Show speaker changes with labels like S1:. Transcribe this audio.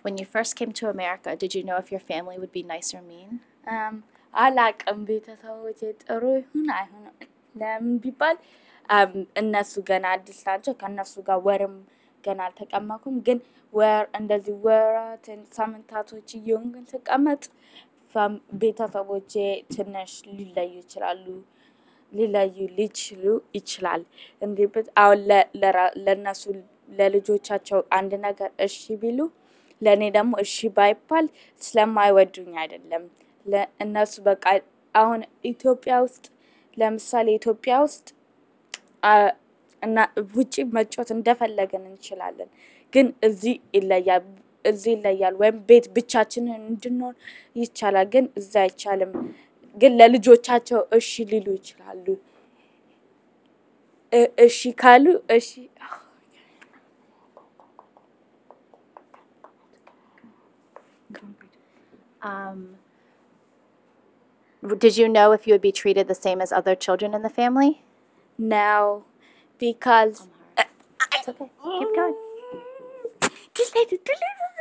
S1: When you first came to America, did you know if your family would be nice or mean?
S2: እም፣ አላቅም ቤተሰቦቼ ጥሩ ይሁን አይሁን ለምን ቢባል እም፣ እነሱ ገና አዲስ ናቸው። ከእነሱ ጋር ወርም ገና አልተቀመኩም። ግን ወር እንደዚህ ወራትን ሳምንታቶች እየሆንኩኝ ስቀመጥ ፋም- ቤተሰቦቼ ትንሽ ሊለዩ ይችላሉ ሊለዩ ሊችሉ ይችላል። እንዲህ ብል አሁን ለ- ለራ- ለእነሱ ለልጆቻቸው አንድ ነገር እሺ ቢሉ ለእኔ ደግሞ እሺ ባይባል ስለማይወዱኝ አይደለም። ለ- እነሱ በቃ አሁን ኢትዮጵያ ውስጥ ለምሳሌ ኢትዮጵያ ውስጥ አ- እና ውጪ መጫወት እንደፈለገን እንችላለን። ግን እዚህ ይለያል እዚህ ይለያል። ወይም ቤት ብቻችንን እንድንሆን ይቻላል። ግን እዛ አይቻልም። ግን ለልጆቻቸው እሺ ሊሉ ይችላሉ። እ- እሺ ካሉ እሺ
S1: Um, did you know if you would be treated the same as other children in the family?
S2: ነው because
S1: It's okay. Keep going.